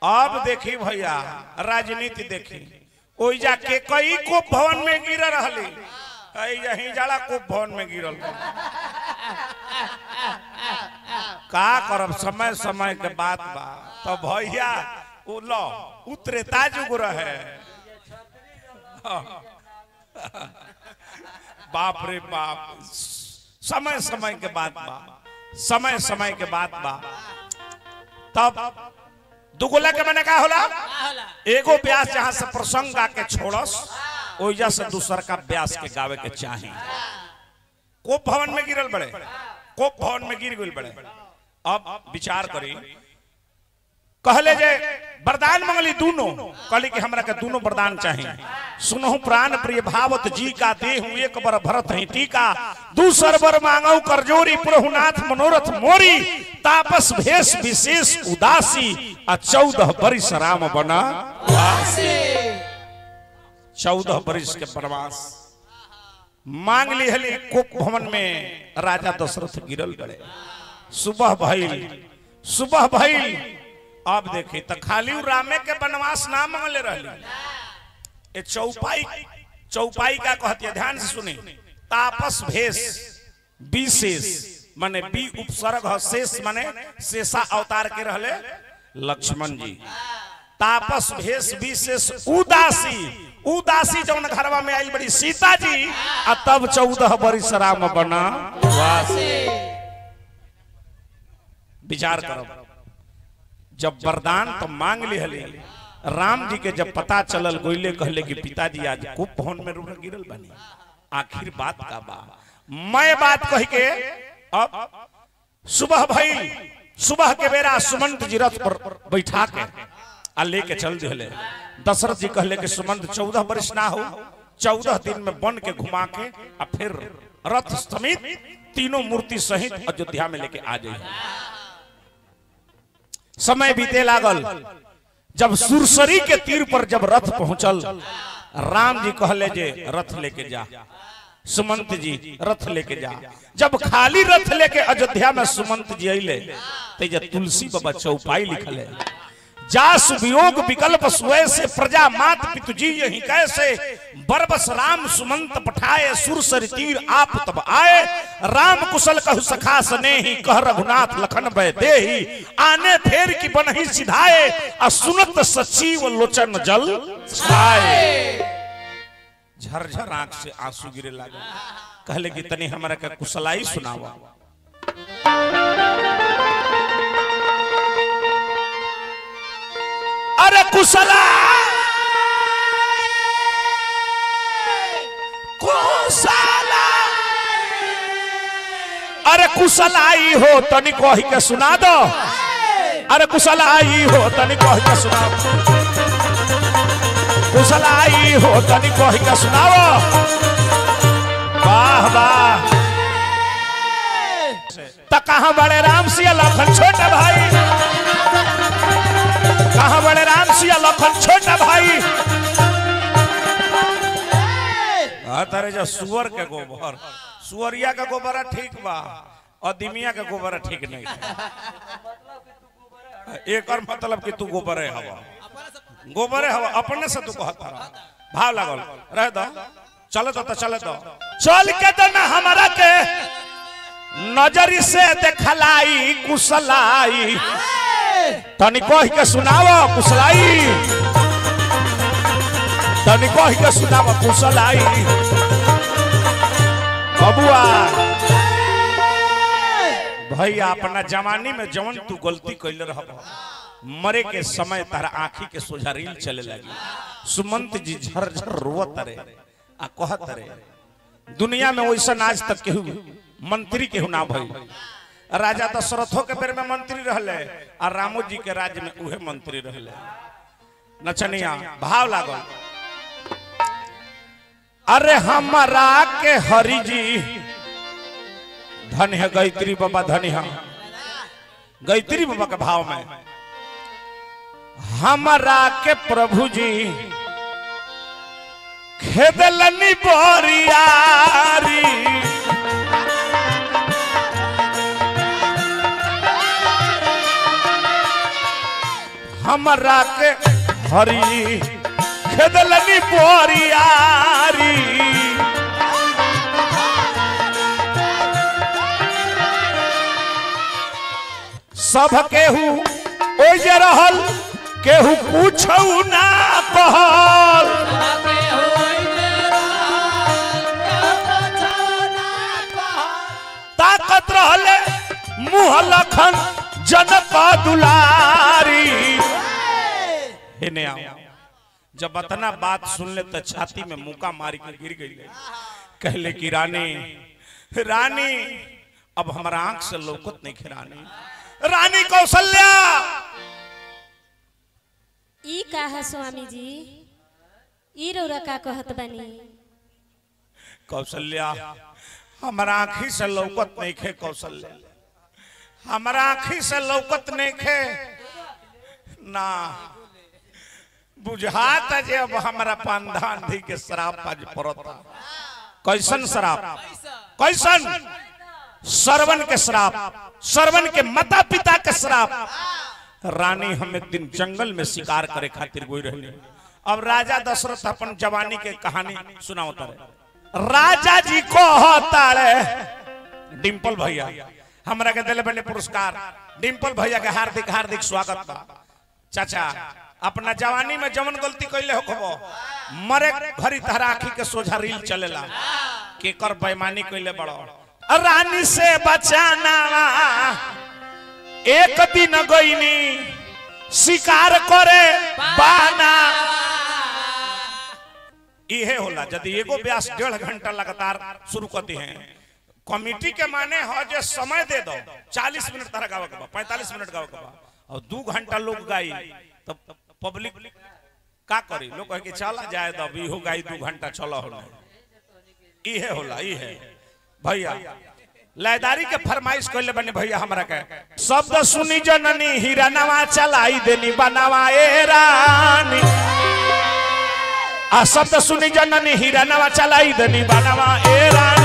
अब देखी भैया राजनीति देखी ओई जाके कई को भवन में गिर रहली कई यही जड़ा को भवन में गिरल का करब समय समय के बात बा तो भैया उ लो उतरे ताजुग रहे बाप रे बाप समय समय के बात बा समय समय के बात बा तब दुगुला के मैंने का होला एगो ब्यास जहां से प्रसंग गा के छोड़स ओइजा से दूसर का ब्यास के गावे के चाही कोप भवन में गिरल बड़े कोप भवन में गिर गइल बड़े अब विचार करी कहले जे वरदान मंगली दोनों कहली कि हमरा के दोनों वरदान चाहिए सुनहु प्राण प्रिय भावत जी का देहु एक बर भरत ही टीका दूसर बर मांगौ करजोरी प्रभुनाथ मनोरथ मोरी तापस भेष विशेष उदासी आ चौदह बरिस राम बना चौदह बरिस के प्रवास मांग ली हली कोप भवन में राजा दशरथ गिरल गए सुबह भइल सुबह भइल अब देखी तो खाली उ रामे के वनवास ना मांगले रहली ए चौपाई चौपाई का कहती है ध्यान से सुनी तापस भेष विशेष माने बी उपसर्ग ह, शेष माने शेषा अवतार के रहले लक्ष्मण जी तापस भेष विशेष उदासी उदासी जौन घरवा में आई बड़ी सीता जी आ तब चौदह बरिस राम बना विचार करो जब वरदान तो मांग ली हली राम जी के जब पता चलल गोइले कहले कि पिताजी आज कुप भवन में रुक गिरल बनी आखिर बात का बा मैं बात कह के अब सुबह भइल सुबह के बेरा सुमंत जी रथ पर बैठा के आ लेके चल दिले दशरथ जी कहले कि सुमंत चौदह वर्ष ना हो चौदह दिन में बन के घुमा के आ फिर रथ समेत तीनों मूर्ति सहित अयोध्या में लेके आ जाइए समय बीते लागल जब सुरसरी के तीर पर जब रथ पहुंचल राम जी कहले जे रथ लेके जा सुमंत जी रथ लेके जा जब खाली रथ लेके अयोध्या में सुमंत जी अले तो जे तुलसी बाबा चौपाई लिखल है जास वियोग विकल्प स्वय से प्रजा मात पितु जी यही कैसे बरबस राम सुमंत पठाए सुरसर तीर आप तब आए राम कुशल कहु सखा सने ही कह रघुनाथ लखन बय देही आने फेर की बनही सिधाए आ सुनत सचिव लोचन जल छाए झरझर आंख से आंसू गिरे लागे कहले कि तनी हमरा के कुशलाई सुनावा अरे कुशला कुशला अरे कुशलाई हो तनी कह के सुना दो अरे कुशलाई हो तनी कह के सुना कुशलाई हो तनी कह के सुनाओ वाह वाह तो कहाँ बड़े राम सिया लखन छोटे भाई कहाँ बड़े राम सिया लखन छोटा भाई हाँ तारे जो सुअर के गोबर सुअरिया का गोबर ठीक बा अदिमिया का गोबर ठीक नहीं एक और मतलब कि तू गोबर है हवा गोबर है हवा अपने से तू कहता रहा भाव लागल रह दो चलो तो, तो चले तो चल के तो ना हमारा के नजरी से देखलाई कुशलाई तनी कह के सुनाव कुशलाई तनी कह के सुनाव कुशलाई बबुआ भैया अपना जवानी में जवन तू गलती कैले रह मरे के समय तारा आंखी के सोझा रील चले लगी सुमंत जी झरझर रोवत रे आ कहत रे दुनिया में वैसा आज तक केहू मंत्री केहू ना भई राजा दशरथो के बेर में मंत्री रहले आ रामो जी के राज्य में उहे मंत्री रहले नचनिया भाव लागल अरे हमारा के हरि जी धन है गायत्री बाबा धन है गायत्री बाबा के भाव में हमारा के प्रभु जी खेदलनी बोरियारी हमरा के हरी खेदलनी बोरियारी सब केहू ओजे रहल केहू पूछौ ना कहल ताकत रहले मुँह लखन जनक दुलारी हेने आओ जब अतना बात सुन ले तो छाती में मुका मारी के गिर गई कहले कि रानी रानी अब हमारा आंख से लौकत नहीं खे रानी रानी कौशल्या ई का है स्वामी जी ई रौरा का कहत बनी कौशल्या हमारा आंखी से लौकत नहीं खे कौशल्या हमारा आंखी से लौकत नहीं खे ना बुझाता जे अब हमारा पांधांधी के शराब आज पड़ता कैसन शराब कैसन सरवन के शराब सरवन के माता पिता के शराब रानी हम एक दिन जंगल में शिकार करे खातिर गोई रहने अब राजा दशरथ अपन जवानी के कहानी सुनावता रहे राजा जी को होता रे डिम्पल भैया हमरा के दिले बने पुरस्कार डिम्पल भैया के हार्दिक हार्दिक स्वागत बा चाचा अपना जवानी में जमन गलती कैले हो खबो मरे घरी तहरा आखी के सोझा रील चलेला केकर बेईमानी कैले बड़ो रानी से बचाना एक दिन गईनी शिकार करे बाना इहे होला यदि एगो व्यास डेढ़ घंटा लगातार शुरू करते हैं कमिटी के माने हो जे समय दे दो 40 मिनट तरह गावे के बा 45 मिनट गावे के बा और दू घंटा लोग गाई तो पब्लिक का करी लोग कहे कि चला जाए दो इहो गाई दू घंटा चलो हो इहे होला इहे भैया लयदारी के फरमाइश कैले बने भैया हमरा के शब्द सुनी जननी हीरा नवा चलाई देनी बनावा ए रानी आ शब्द सुनी जननी हीरा नवा चलाई देनी बनावा ए रानी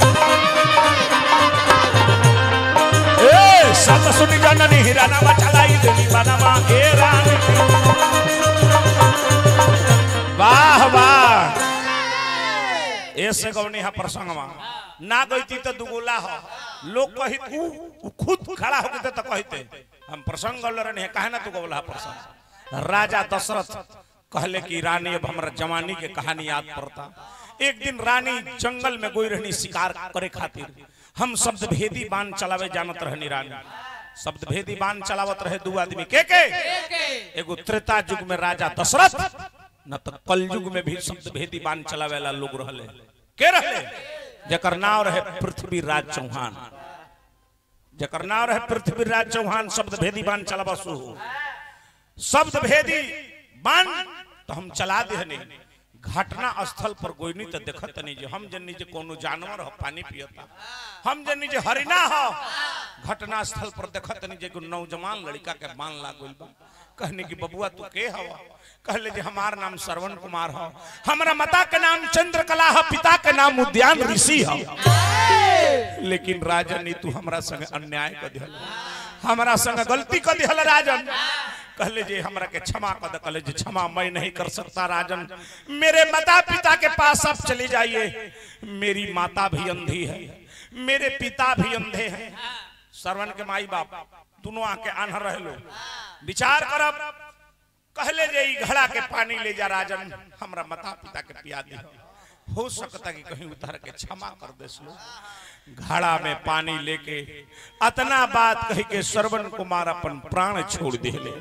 ए शब्द सुनी जननी हीरा नवा चलाई देनी बनावा ए रानी वाह वाह ऐसे गवनी है प्रसंगवा ना गईती तो दुगुला हो लोग कही ऊ ऊ खुद खड़ा होके तो कहते हम प्रसंग गौल रहे काहे ना तू गौला प्रसंग राजा दशरथ कहले कि रानी अब हमरा जवानी के कहानी याद पड़ता एक दिन रानी जंगल में गोई रहनी शिकार करे खातिर हम शब्द भेदी बाण चलावे जानत रहनी रानी शब्द भेदी बाण चलावत रहे दू आदमी के के एगो त्रेता युग में राजा दशरथ न तो कल युग में भी शब्द भेदी बाण चलावे ला लोग रहले के रहले जकर नाम रहे पृथ्वी राज चौहान जकर नाम रहे पृथ्वी राज चौहान शब्द भेदी बाण चलावा शुरू शब्द भेदी बाण तो हम चला देहने घटना स्थल पर गोइनी तो देखत नहीं जे हम जन्नी जे कोनो जानवर हो पानी पियता हम जन्नी जे हरिना हो घटना स्थल पर देखत नहीं जे को नौजवान लड़का के बाण लागल बा कहने की बबुआ तू के हवा कहले जे हमार नाम श्रवण कुमार हो हमरा माता के नाम चंद्रकला है पिता के नाम उद्यान ऋषि है लेकिन राजन तू हमरा संग अन्याय कर दिहल हमरा संग गलती कर दिहल राजन कहले जे हमरा के क्षमा कर दे कहले जे क्षमा मैं नहीं कर सकता राजन मेरे माता पिता के पास आप चले जाइए मेरी माता भी अंधी है मेरे पिता भी अंधे हैं श्रवण के माई बाप दोनों आके आन्हर रह लो विचार करब कहले जे ई घड़ा के पानी ले जा राजन हमरा माता पिता के पिया दी हो सकता कि कहीं उतर के क्षमा कर दे लो घड़ा में पानी लेके अतना बात कह के श्रवण कुमार अपन प्राण छोड़ दिले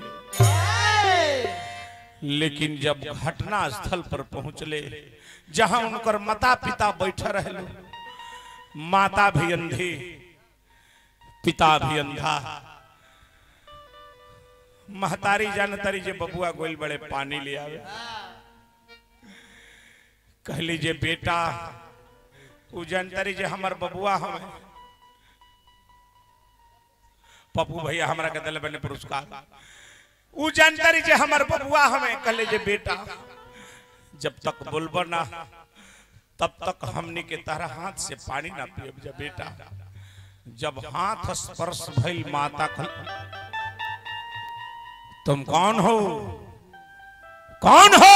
लेकिन जब घटना स्थल पर पहुंचले जहां उनकर माता पिता बैठे रहे माता भी अंधी पिता भी अंधा महतारी जानतारी जे बबुआ गोल बड़े पानी ले आवे कहली जे बेटा उ जानतारी जे हमर बबुआ हमें पप्पू भैया हमरा के दिल बने पुरस्कार उ जानतारी जे हमर बबुआ हमें कहले जे बेटा जब तक बोलबो ना तब तक हमनी के तारा हाथ से पानी ना पियब जा बेटा जब हाथ स्पर्श भइल माता कल तुम कौन हो कौन हो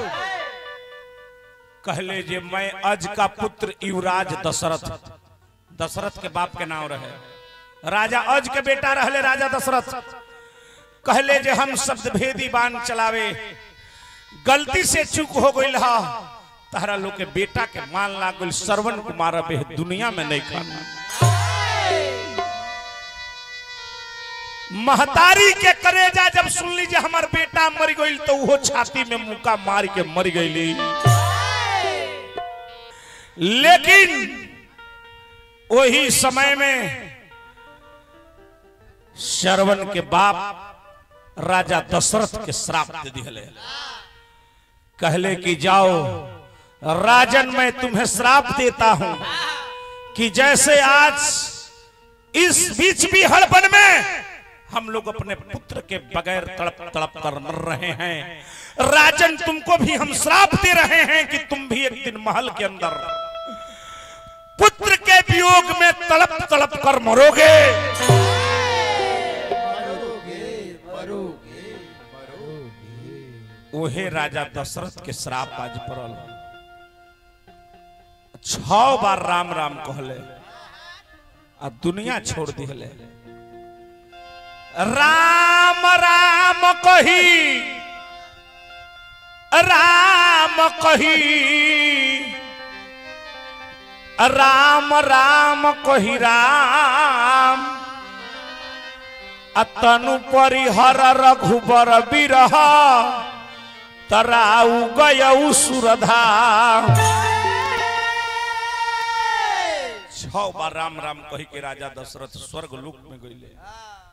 कहले जे मैं अज का पुत्र युवराज दशरथ दशरथ के बाप के नाम रहे राजा अज के बेटा रहले राजा दशरथ कहले जे हम शब्द भेदी बाण चलावे गलती से चूक हो गई हा तारा लोग के बेटा के मान लाग गइल श्रवण कुमार अब एह दुनिया में नहीं खाना महतारी के करेजा जब सुन लीजिए हमार बेटा मर गई तो वो छाती में मुका मार के मर गई लेकिन वही समय में श्रवण के बाप राजा दशरथ के श्राप दे दिले कहले कि जाओ राजन मैं तुम्हें श्राप देता हूं कि जैसे आज इस बीच भी हड़बन में हम लोग अपने पुत्र के बगैर तड़प तड़प कर मर रहे हैं राजन तुमको भी हम श्राप दे रहे हैं कि तुम भी एक दिन महल के अंदर पुत्र के वियोग में तड़प तड़प कर मरोगे ओहे राजा दशरथ के श्राप आज पड़ल छ बार राम राम कहले आ दुनिया छोड़ दिले राम राम कही राम कही राम राम कही राम अतनु परिहर रघुबर बिरह तराउ गयऊ सुरधाम छह बार राम राम कही के राजा दशरथ स्वर्ग लोक में गईले